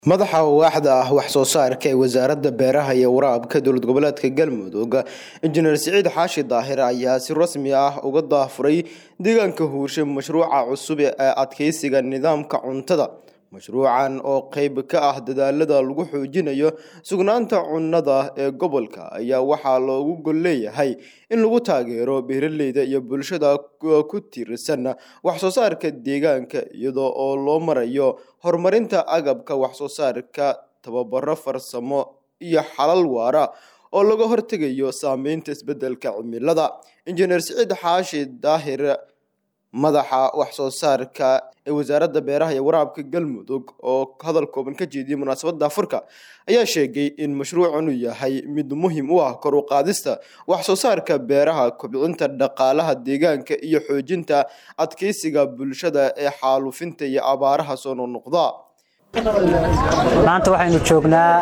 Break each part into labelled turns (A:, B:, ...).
A: madaxa waaxda ah wax soo saarka ee wasaaradda beeraha iyo waraabka dowlad goboleedka galmudug injineer siciid xaashi daahir ayaa si rasmi ah uga daafuray deegaanka huurshe mashruuca cusub ee adkeysiga nidaamka cuntada mashruucan oo qeyb ka ah dadaalada lagu xoojinayo sugnaanta cunnada ee gobolka ayaa waxaa loogu gol leeyahay in lagu taageero beeraleyda iyo bulshada ku tiirsan wax soo saarka deegaanka iyadoo oo loo marayo horumarinta agabka wax soo saarka tababaro farsamo iyo xalal waara oo laga hortegayo saameynta isbedelka cimilada injineer siciid xaashi daahir madaxa wax soo saarka ee wasaaradda beeraha iyo waraabka galmudug oo hadal kooban ka jeediyay munaasabadda afurka ayaa sheegay in mashruucan uu yahay mid muhiim u ah kor u qaadista wax soo saarka beeraha kobcinta dhaqaalaha deegaanka iyo xoojinta adkeysiga bulshada ee xaalufinta iyo abaaraha soo noqnoqda
B: maanta waxaynu joognaa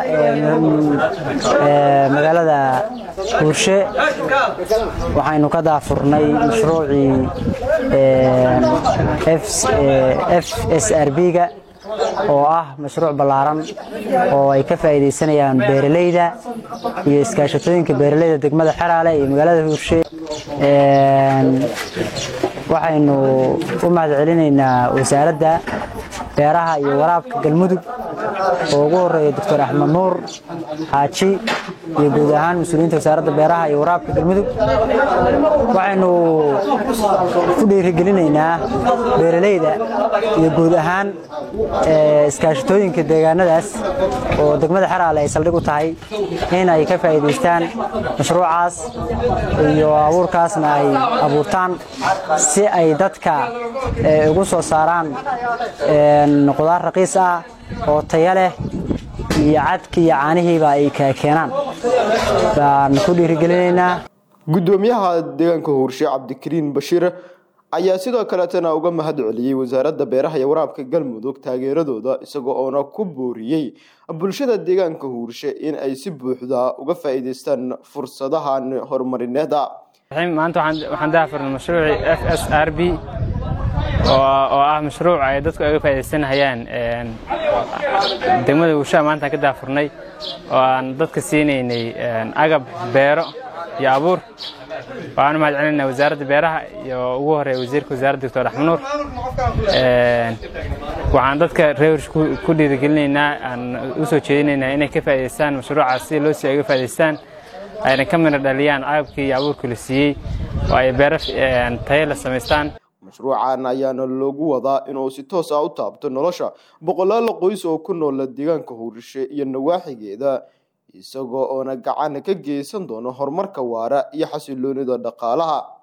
B: magaalada huurshe waxaynu ka daafurnay mashruucii f s r b-ga oo ah mashruuc ballaaran oo ay ka faa'iidaysanayaan beeralayda iyo iskaashatooyinka beeralayda degmada xeraale iyo magaalada huurshe waxaynu u mahad celinaynaa wasaaradda beeraha iyo waraabka galmudug oo ugu horeeya doctor axmed nuur xaaji iyo guud ahaan mas-uuliyiinta wasaaradda beeraha iyo waraabka galmudug waxaynu ku dhiirigelinaynaa beeralayda iyo guud ahaan iskaashatooyinka deegaanadaas oo degmada xeraale ay saldhig u tahay in ay ka faa'iidaystaan mashruucaas iyo abuurkaasna ay abuurtaan si ay dadka ugu soo saaraan qudaar raqiis ah oo taya leh iyo cadki iyo caanihiiba ay keenaan baan ku dhiirigelinaynaa
A: guddoomiyaha deegaanka huurshe cabdikariin bashiir ayaa sidoo kaleetana uga mahad celiyey wasaaradda beeraha iyo waraabka galmudug taageeradooda isagoo oona ku booriyey bulshada deegaanka huurshe in ay si buuxda uga faa'iidaystaan fursadahan horumarineeda
C: maanta waxaan daafurnay mashruucii f s r b oo ah mashruuc ay dadku ay uga faaidaysanhayaan degmada huurshaha maantaan ka daafurnay oo aan dadka siinaynay agab beero iyo abuur waxaan u mahad celinayna wasaaradda beeraha iyo ugu horeeya wasiirka wasaaradda doctor axmed nuur waxaan dadka reer huursha ku dhiirigelinaynaa aan u soo jeedinaynaa inay ka faa'idaystaan mashruucaas si loo sii ay uga faa'idaystaan ayna ka mina dhaliyaan agabkii iyo abuurkii la siiyey oo ay beero tayo la samaystaan
A: mashruucan ayaana loogu wadaa inuu si toos ah u taabto nolosha boqolaal qoys oo ku noola deegaanka huurshe iyo nawaaxigeeda isagoo oona gacan ka geysan doono horumarka waara iyo xasiloonida dhaqaalaha